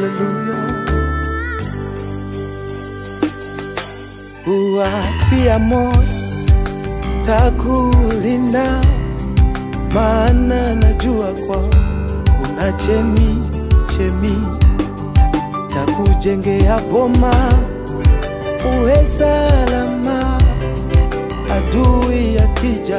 haleluya. Uwapia moyo takulinda, maana najua kwa kuna chemi chemi takujengea boma uwe salama, adui akija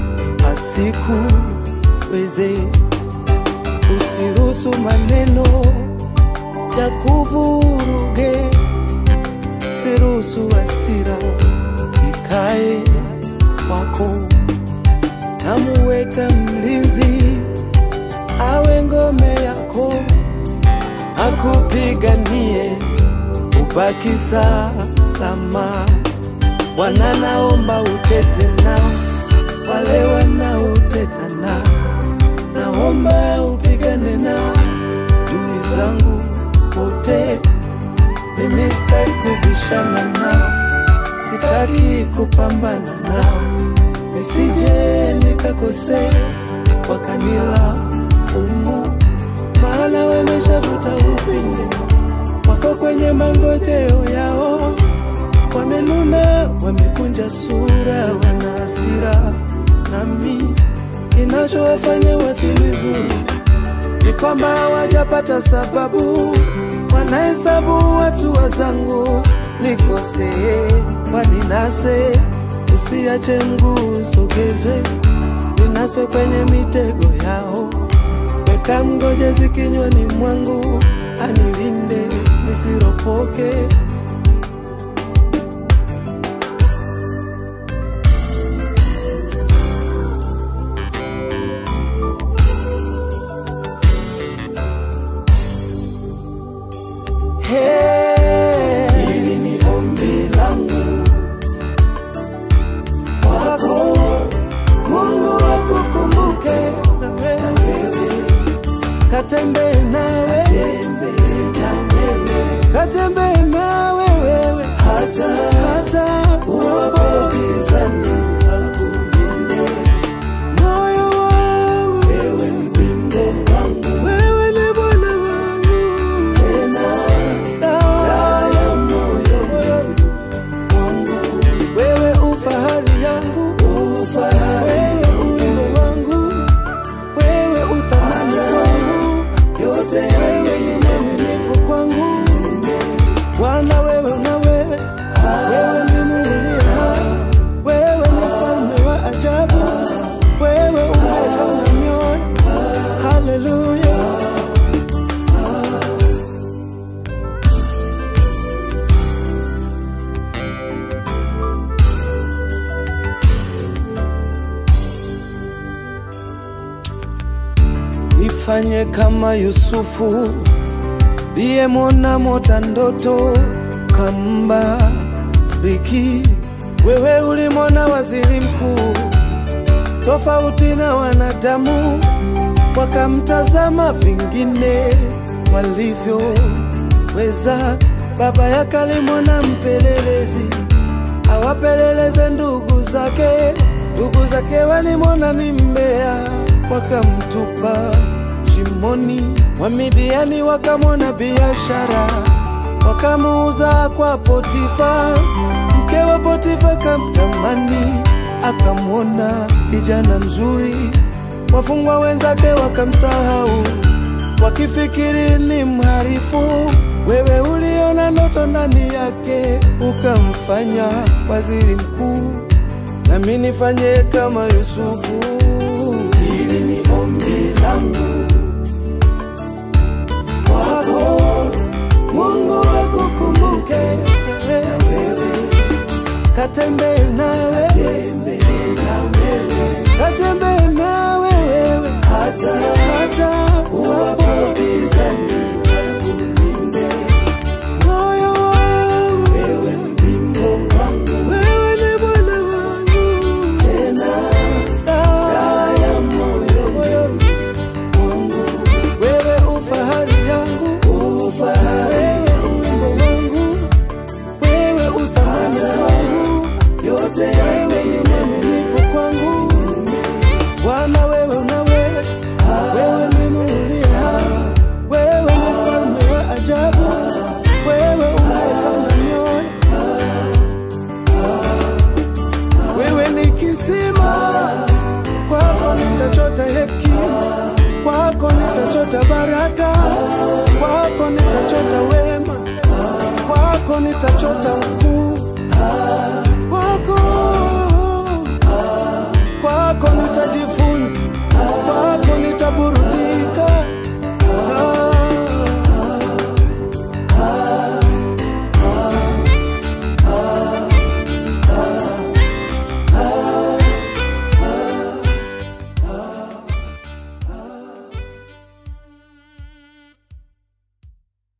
asikuweze. Usiruhusu maneno ya kuvuruge, usiruhusu hasira ikae kwako. Namuweka mlinzi awe ngome yako, akupiganie ubaki salama. Bwana, naomba utete nao wale wanaoteta nao, naomba upigane nao dui zangu wote. Mimi sitaki kubishana nao, sitaki kupambana nao, nisije nikakosea wakanila umu, maana wameshavuta upinde wako kwenye mangojeo yao, wamenuna, wamekunja sura, wana hasira nami. Kinachowafanya wasinizuru ni kwamba hawajapata sababu, wanahesabu watu wazangu nikosee, waninase, usiache mguu sogezwe, ninaswe kwenye mitego yao, weka mgojezi kinywani mwangu, anilinde nisiropoke. Hey, hili ni ombi langu kwako, Mungu akukumbuke na wewe, katembee nawe, katembee nawe wewe, hata hata uwapokizani akulinde moyo wangu, wewe ni wimbo wangu, wewe ni Bwana wangu tena dawa ya moyo wangu, wewe ufahari yangu, wewe uwimbo wangu, wewe uthamani wangu, yote wewe ni mwaminifu kwangu Bwana, wewe unawe, wewe ni Mungu uliye hai, wewe ni mfalme wa ajabu, wewe unayeona mioyo. Haleluya. Nifanye kama Yusufu liyemwona mota ndoto kambariki. Wewe ulimwona waziri mkuu tofauti na wanadamu, wakamtazama vingine walivyoweza. Baba yake alimwona mpelelezi awapeleleze ndugu zake, ndugu zake walimwona ni mbea, wakamtupa shimoni. Wamidiani wakamwona biashara, wakamuuza kwa Potifa. Mke wa Potifa kamtamani, akamwona kijana mzuri. Wafungwa wenzake wakamsahau, wakifikiri ni mharifu. Wewe uliona ndoto ndani yake, ukamfanya waziri mkuu. Nami nifanye kama Yusufu. Hili ni ombi langu kwako, Mungu akukumbuke na wewe, katembee nawe, katembee nawe wewe, hata hata uwapopizani akulinde moyo wangu, wewe ni wimbo wangu, wewe ni Bwana wangu, tena dawa ya moyo wangu, wewe ufahari yangu, ufahari wimbo wangu, wewe uthamani wangu, yote wewe ni mwaminifu kwangu, Bwana wewe unawe, wewe ni Mungu uliye hai, wewe ni mfalme wa ajabu. nitachota baraka, kwako nitachota wema, kwako nitachota ukuu.